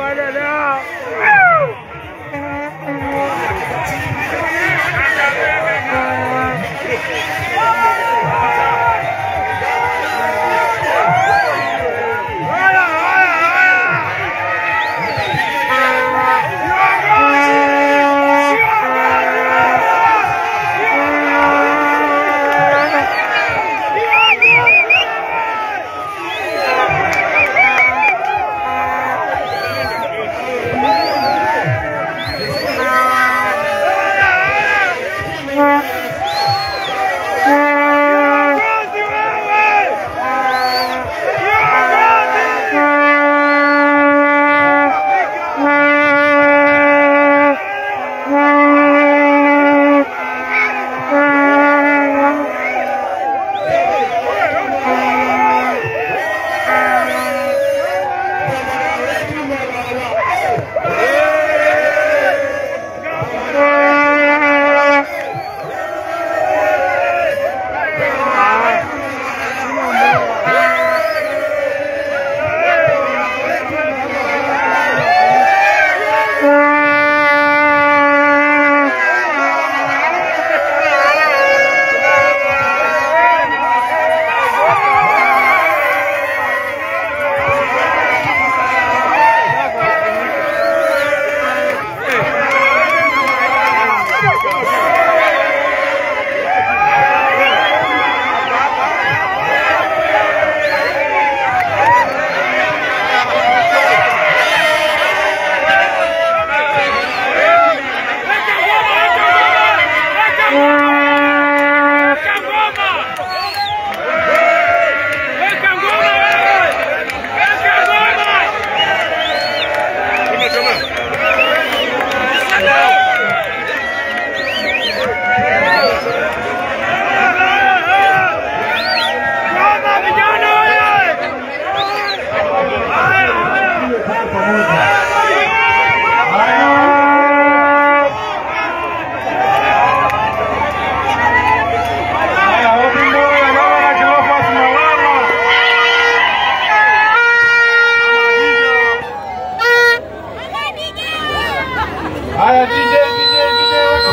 Haya, DJ, DJ, DJ, weka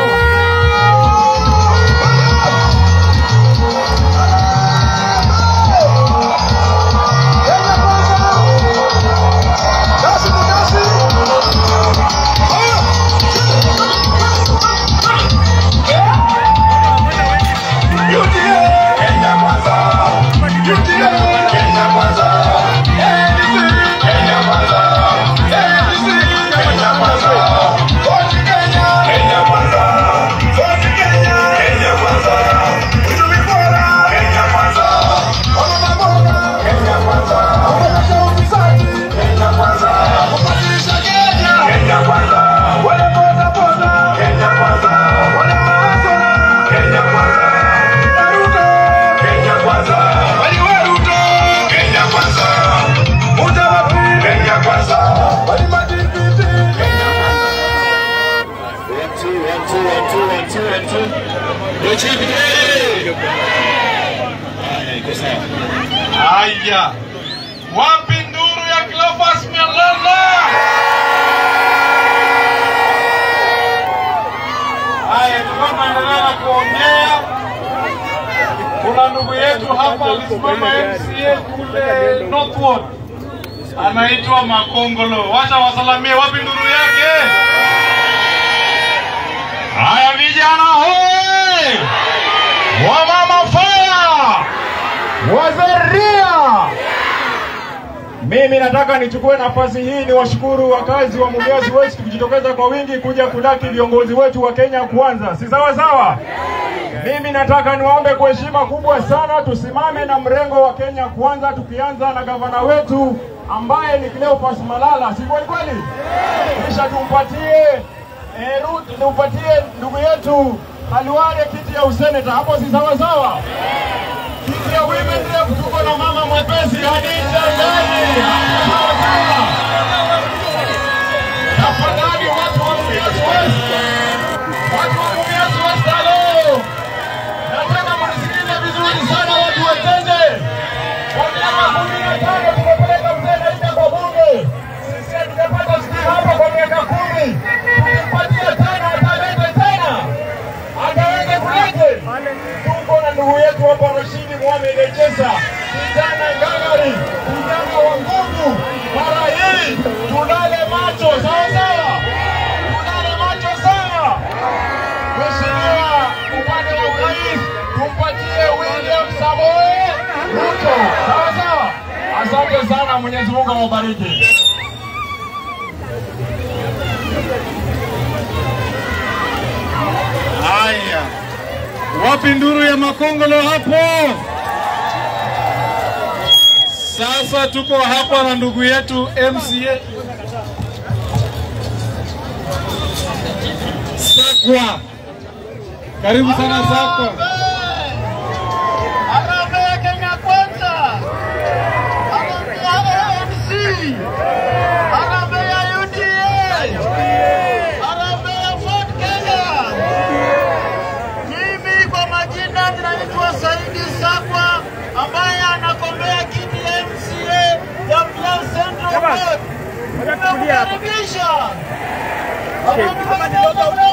maneno. Haya, wapi nduru ya Cleophas Malala? Haya, tulikuwa tunaendelea na kuongea. Kuna ndugu yetu hapa alisimama MCA kule Northwood, anaitwa Makongolo. Wacha wasalamie, wapi nduru yake? Haya vijana, hoi! Wamama fire! Wazaria! Mimi nataka nichukue nafasi hii ni washukuru wakazi wa Mumias West kujitokeza kwa wingi kuja kudaki viongozi wetu wa Kenya kwanza, si sawa sawa? Mimi nataka niwaombe kwa heshima kubwa sana tusimame na mrengo wa Kenya kwanza, tukianza na gavana wetu ambaye ni Cleophas Malala, si kweli kweli? Kisha tumpatie eh, Ruth, tumpatie ndugu yetu Khalwale kiti ya useneta, hapo si sawa sawa? Kiti ya women rep tuko na mama mwepesi Hadija Ndani. Hapo sawa sawa. Tafadhali watu wa Mumias West, watu wa Mumias West, halo, nataka mnisikilize vizuri sana, watu watende. Kwa miaka kumi na tano tumepeleka mzee Naida kwa bunge, sisi hatujapata wamejecheza, kijana ngangari, kijana wa nguvu. Mara hii tulale macho, sawa sawa, tulale macho sana. Mheshimiwa, upande wa urais tumpatie William Samoei Ruto, sawa sawa. Asante sana, Mwenyezi Mungu awabariki. Haya, wapi nduru ya makongolo hapo? Sasa tuko hapa na ndugu yetu MCA Sakwa. Karibu sana Sakwa. Harambee Kenya Kwanza, harambee ANC, harambee ya UDA, harambee ya Ford Kenya. Mimi kwa majina ninaitwa Saidi Sakwa ambaye anagombea kiti ya MCA ya Mlaa Central Ward. Nimekukaribisha. Hapa ni